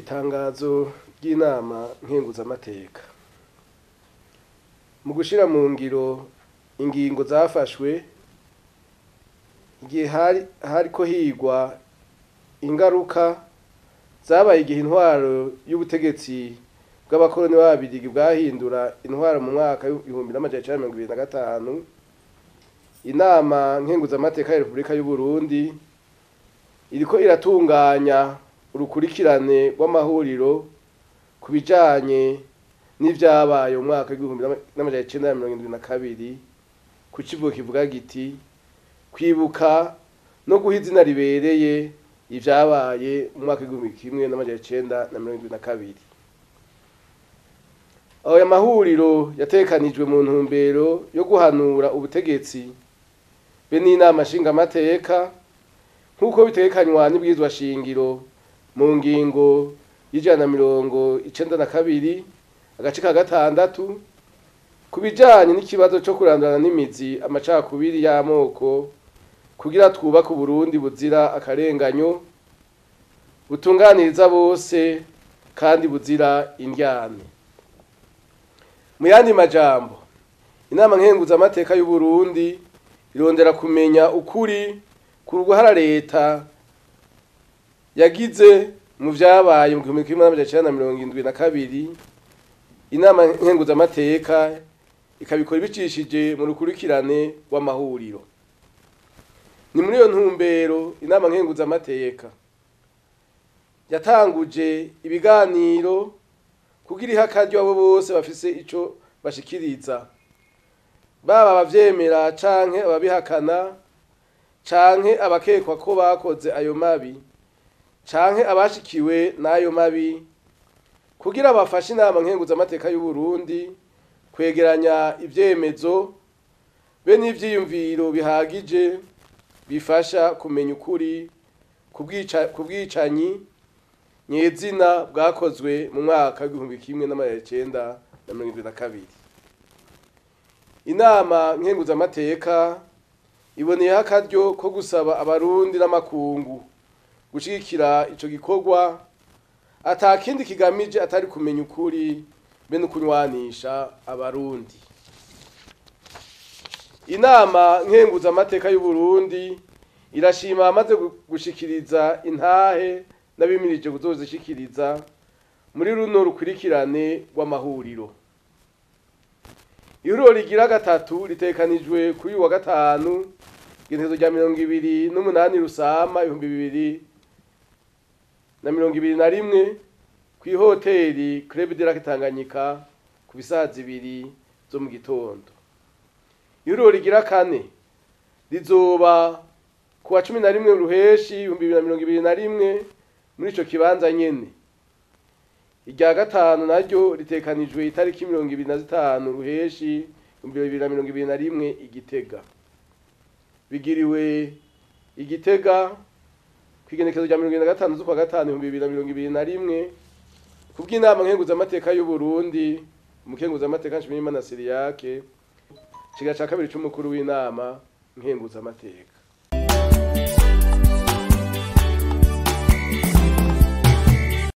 itangazo ry'inama nkenguzamateka mu gushira mu ngiro ingingo zafashwe igihe hari hariko higwa ingaruka zabaye igihe intwaro y'ubutegetsi bw'abakoroni b'ababirigi bwahindura intwaro mu mwaka w'ibihumbi n'amajana icenda mirongo ibiri na gatanu inama nkenguzamateka ya repubulika y'u Burundi iriko iratunganya urukurikirane rw'amahuriro ku bijanye n'ivyabaye mu mwaka w'igihumbi n'amajana icenda mirongo indwi na kabiri ku kivugo kivuga giti kwibuka no guha izina ribereye ivyabaye mu mwaka w'igihumbi kimwe n'amajana icenda na mirongo indwi na kabiri ayo mahuriro yatekanijwe mu ntumbero yo guhanura ubutegetsi be n'inama nshingamateka nk'uko bitekanywa n'ibwirizwa shingiro mu ngingo y'ijana na mirongo icenda na kabiri agace ka gatandatu ku bijanye n'ikibazo co kurandurana n'imizi amacakubiri y'amoko kugira twubake uburundi buzira akarenganyo butunganiriza bose kandi buzira indyane mu yandi majambo inama nkenguzamateka y'u Burundi irondera kumenya ukuri ku ruhara leta yagize mu vyabaye mu gihumbi kimwe n'amajana icenda na mirongo indwi na kabiri inama nkenguzamateka ikabikora ibicishije mu rukurikirane rw'amahuriro ni muri iyo ntumbero inama nkenguzamateka yatanguje ibiganiro kugira ihe akaryo abo bose bafise ico bashikiriza baba abavyemera canke ababihakana canke abakekwa ko bakoze ayo mabi canke abashikiwe n'ayo mabi kugira bafashe inama nkenguzamateka y'u Burundi kwegeranya ivyemezo be n'ivyiyumviro bihagije bifasha kumenya ukuri ku bwicanyi nyezina bwakozwe mu mwaka w'igihumbi kimwe n'amajana icenda na mirongo indwi na kabiri inama nkenguzamateka iboneyeho akaryo ko gusaba abarundi n'amakungu gushigikira ico gikorwa ata kindi kigamije atari kumenya ukuri be no kunywanisha abarundi inama nkenguzamateka y'u Burundi irashima amaze gushikiriza intahe n'abimirije kuzozishikiriza muri runo rukurikirane rw'amahuriro ihuriro rigira gatatu ritekanijwe kuri uyu wa gatanu igenekerezo rya mirongo ibiri n'umunani rusama ibihumbi bibiri na mirongo ibiri na rimwe kw'ihoteri Club de Lac Tanganyika ku bisaha zibiri zo mu gitondo ihuriro rigira kane rizoba ku wa cumi na rimwe ruheshi ibihumbi bibiri na mirongo ibiri na rimwe muri ico kibanza nyene irya gatanu naryo ritekanijwe itariki mirongo ibiri na zitanu ruheshi ibihumbi bibiri na mirongo ibiri na rimwe igitega bigiriwe igitega kwigenekezo rya mirongo ibiri na gatanu z'ukwa gatanu ibihumbi bibiri na mirongo ibiri na rimwe kubw'inama nkenguzamateka y'u Burundi umukenguzamateka Nshimiyimana Siriyake kiga ca kabiri c'umukuru w'inama nkenguzamateka